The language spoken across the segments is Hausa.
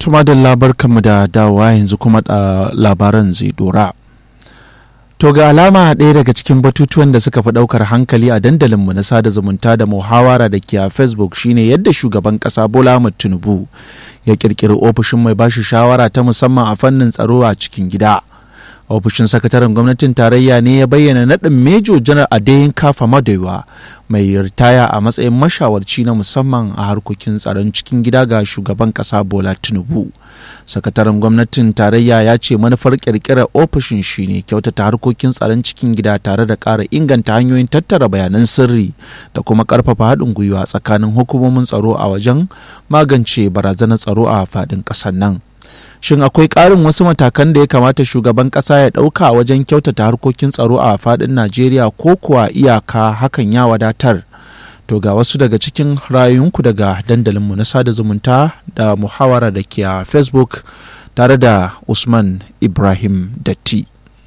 Tuma da labarkanmu da dawowa yanzu kuma da labaran zai dora. To ga alama ɗaya daga cikin batutuwan da suka fi ɗaukar hankali a dandalinmu na sada zumunta da muhawara da ke a Facebook shine yadda shugaban ƙasa Bola Ahmed Tinubu ya ƙirƙiri ofishin mai bashi shawara ta musamman a fannin tsaro a cikin gida. ofishin sakataren gwamnatin tarayya ne ya bayyana naɗin mejo janar adeyin kafa madewa mai ritaya a matsayin mashawarci na musamman a harkokin tsaron cikin gida ga shugaban ƙasa bola tinubu sakataren gwamnatin tarayya ya ce manufar ƙirƙirar ofishin shine kyautata harkokin tsaron cikin gida tare da ƙara inganta hanyoyin tattara bayanan sirri da kuma ƙarfafa haɗin gwiwa tsakanin hukumomin tsaro a wajen magance barazanar tsaro a faɗin ƙasar nan shin akwai ƙarin wasu matakan da ya kamata shugaban ƙasa ya ɗauka wajen kyautata harkokin tsaro a faɗin najeriya ko kuwa iyaka hakan ya wadatar to ga wasu daga cikin rayunku daga dandalinmu na sada zumunta da muhawara da ke a facebook tare da usman ibrahim datti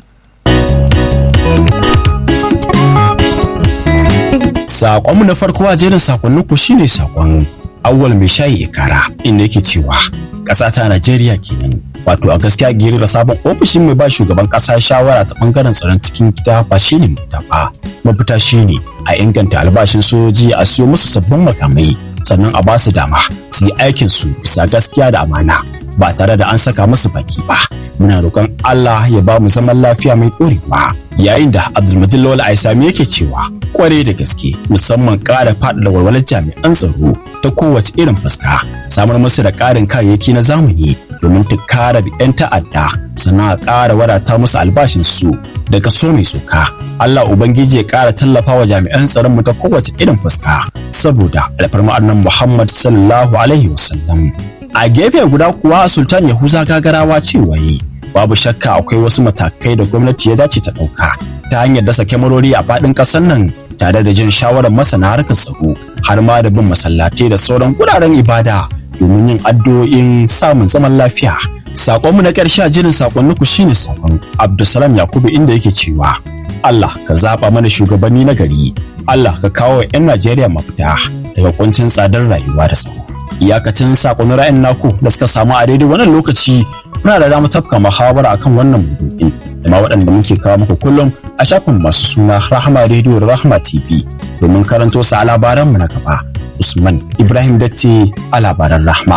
Saƙonmu na farko a jerin sakonninku shine saƙon awwal mai shayi ikara inda yake cewa ƙasa ta Najeriya kenan. Wato a gaskiya girira sabon ofishin mai ba shugaban ƙasa shawara ta ɓangaren tsaron cikin gida ba shi ne ba. Mafita shi ne a inganta albashin sojoji a siyo musu sabbin makamai sannan a ba su dama su yi aikin su bisa gaskiya da amana ba tare da an saka musu baki ba. Muna roƙon Allah ya ba mu zaman lafiya mai ɗorewa. Yayin da Abdulmajid Lawal Aisami yake cewa kware da gaske musamman ƙara faɗaɗa walwalar jami'an tsaro ta kowace irin fuska samar musu da ƙarin kayayyaki na zamani domin tunkarar 'yan ta'adda sannan a ƙara wadata musu albashin su da kaso mai tsoka Allah Ubangiji ya ƙara tallafa wa jami'an tsaron mu ta kowace irin fuska saboda alfarma annan Muhammad sallallahu alaihi wasallam a gefe guda kuwa Sultan Yahuza gagarawa cewa yi babu shakka akwai wasu matakai da gwamnati ya dace ta ɗauka ta hanyar dasa kyamarori a faɗin ƙasar nan tare da jin shawarar masana harkar tsaro har ma da bin masallatai da sauran guraren ibada domin yin addu'o'in samun zaman lafiya. Sakonmu na ƙarshe a jirin sakonniku shine sakon Abdulsalam Yakubu inda yake cewa Allah ka zaɓa mana shugabanni na gari, Allah ka kawo wa 'yan Najeriya mafita daga kuncin tsadar rayuwa da tsaro. Iyakacin sakonnin ra'ayin naku da suka samu a daidai wannan lokaci muna da damar tafka muhawara akan wannan maudu'in da ma waɗanda muke kawo muku kullum a shafin masu suna Rahama Radio da Rahama TV domin karanto su a labaranmu na gaba. Usman Ibrahim Datti a labaran Rahma.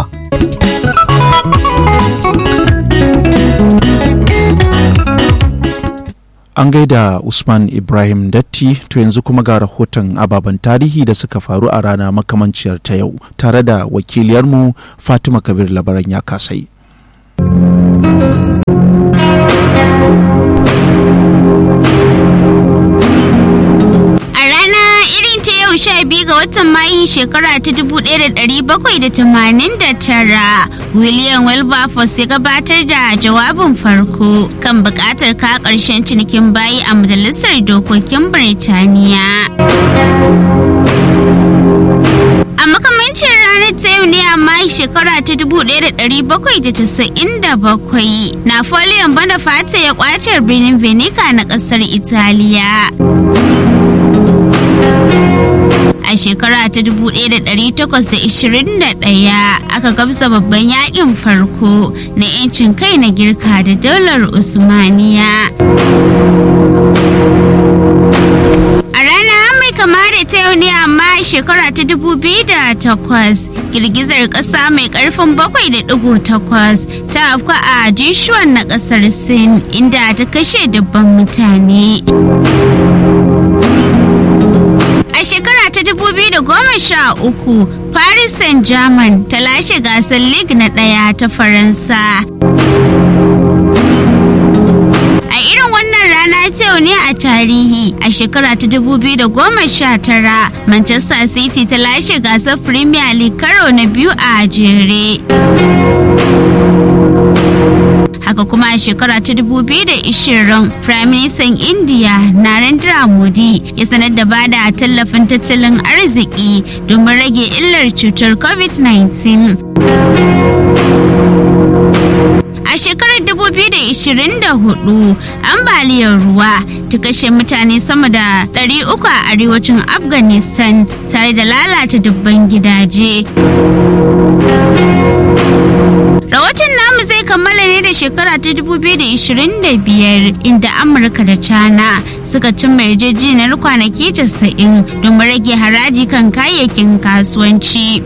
An gaida Usman Ibrahim Datti to yanzu kuma ga rahoton ababen tarihi da suka faru a rana makamanciyar ta yau tare da wakiliyarmu Fatima Kabir Labaran ya kasai. sha biyu ga watan mayu shekara ta 1789 william wilberforce ya gabatar da jawabin farko kan bukatar ka karshen cinikin bayi a majalisar dokokin birtaniya a makamancin ranar ta yau ne amma shekara ta 1797 napoleon bonaparte ya kwace birnin venica na kasar italiya a shekara ta 1821 aka gamsa babban yakin farko na 'yancin kai na girka da daular usmaniya a rana mai kama da ta yau ne amma shekara ta 2008 girgizar kasa mai karfin 7.8 ta afka a jishuwan na kasar sin inda ta kashe dubban mutane A shekara ta 2013, Paris Saint-Germain ta lashe gasar League na ɗaya ta Faransa. A irin wannan rana ta ne a tarihi a shekara ta 2019, Manchester City ta lashe gasar Premier League karo na biyu a jere. haka kuma a shekara ta 2020 prime minister india narendra modi ya sanar da bada tallafin tattalin arziki domin rage illar cutar covid-19 a shekarar 2024 ambaliyar ruwa ta kashe mutane sama da 300 a arewacin afghanistan tare da lalata dubban gidaje rahoton shekara ta 2025 inda Amurka da China suka cimma yarjejeniyar kwanaki 90 domin rage haraji kan kayayyakin kasuwanci.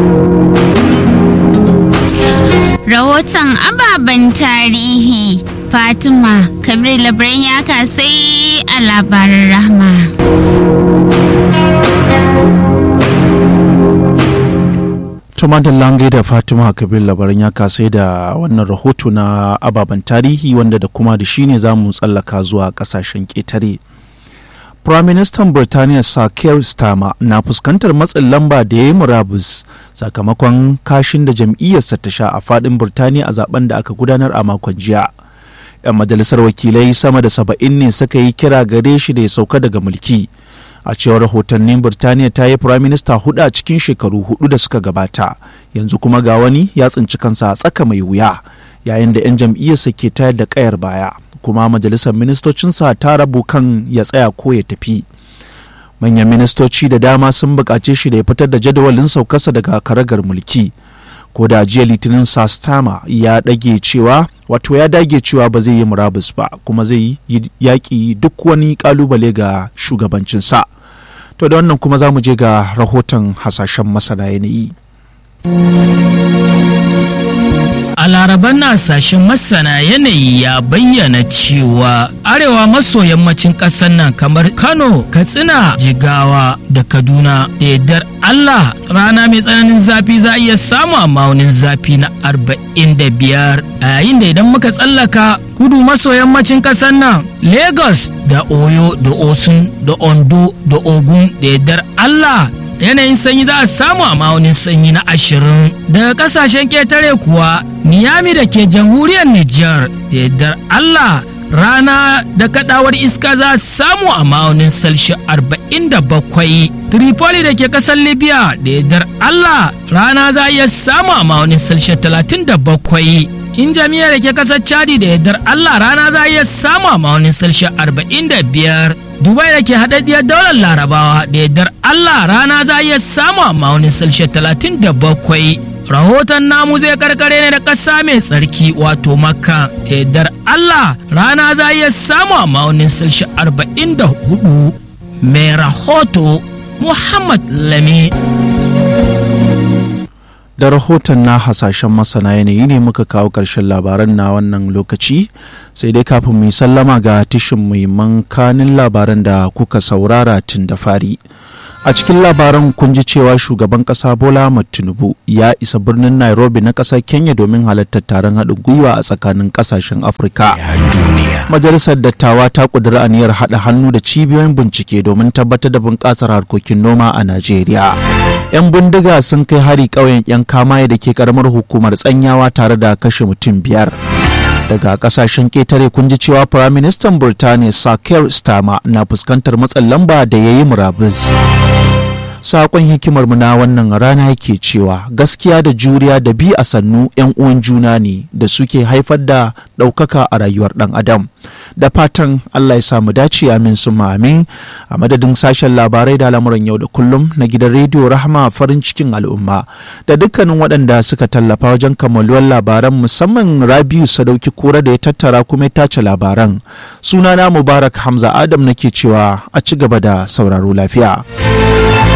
Rahoton ababen tarihi Fatima Kabir Labaran ya kasai a labarin rahma. tumatin lange da fatima kabir labaran ya kasai da wannan rahoto na ababen tarihi wanda da kuma da shi ne za mu tsallaka zuwa kasashen ƙetare Firaministan Birtaniya Sir Keir Starmer na fuskantar matsin lamba da ya yi murabus sakamakon kashin da jam'iyyarsa ta sha a fadin Birtaniya a zaben da aka gudanar a makon jiya. 'Yan majalisar wakilai sama da saba'in ne suka yi kira gare shi da ya sauka daga mulki. A cewar rahotannin Birtaniya ta yi firaminista hudu a cikin shekaru hudu da suka gabata, yanzu kuma ga wani ya tsinci kansa a tsaka mai wuya, yayin da 'yan jam'iyyarsa ke tayar da kayar baya. kuma majalisar ministocinsa ta rabu kan ya tsaya ko ya tafi manyan ministoci da dama sun buƙace shi da ya fitar da jadawalin saukarsa daga karagar mulki ko da jiya litinin sastama ya dage cewa wato ya dage cewa ba zai yi murabus ba kuma zai yi yaƙi duk wani ƙalubale ga shugabancinsa to da wannan kuma za mu je ga rahoton hasashen masana yanayi A laraban na sashen masana yanayi ya bayyana cewa arewa maso yammacin ƙasar nan kamar Kano, Katsina, Jigawa da Kaduna da yardar Allah rana mai tsananin zafi za a iya samu a maunin zafi na 45 a yayin da idan muka tsallaka kudu maso yammacin ƙasar nan Lagos da Oyo da Osun da Ondo da Ogun da yardar Allah yanayin sanyi za a samu a ma'aunin sanyi na ashirin daga kasashen ketare kuwa niyami da ke jamhuriyar Nijar da yardar Allah rana da kadawar iska za a samu a ma'aunin salshi arba'in da bakwai Tripoli da ke kasar Libya da yardar Allah rana za a iya samu a ma'aunin salshi talatin da bakwai in jami'ar da ke kasar Chadi da yardar Allah rana za a iya samu a ma'aunin salshi arba'in da biyar Dubai da ke haɗaɗɗiyar daular larabawa da yardar Allah rana za a iya samu a ma'aunin salshe talatin da bakwai. Rahoton namu zai karkare ne da ƙasa mai tsarki wato makka da yardar Allah rana za a iya samu a ma'aunin salshe arba'in da hudu. Mai rahoto Muhammad Lami. da rahoton na hasashen masana yanayi ne muka kawo ƙarshen labaran na wannan lokaci sai dai kafin mu yi sallama ga tishin muhimman kanin labaran da kuka saurara tun da fari a cikin labaran kun ji cewa shugaban ƙasa bola ahmad tinubu ya isa birnin nairobi na ƙasar kenya domin halartar taron haɗin gwiwa a tsakanin ƙasashen afirka majalisar dattawa ta ƙudiri aniyar haɗa hannu da cibiyoyin bincike domin tabbatar da bunƙasar harkokin noma a najeriya 'yan bindiga sun kai hari ƙauyen 'yan kamaye da ke karamar hukumar tsanyawa tare da kashe mutum biyar daga kasashen ƙetare kun ji cewa firaministan burtaniya sakir stama na fuskantar matsin lamba da ya yi murabus sakon hikimar mu na wannan rana yake cewa gaskiya da juriya da bi a sannu 'yan uwan juna ne da suke haifar da ɗaukaka a rayuwar ɗan adam da fatan allah ya samu dace amin su amin a madadin sashen labarai da lamuran yau da kullum na gidan rediyo rahama farin cikin al'umma da dukkanin waɗanda suka tallafa wajen kammaluwar labaran musamman rabiu sadauki kura da ya tattara kuma ya tace labaran sunana mubarak hamza adam nake cewa a ci gaba da sauraro lafiya.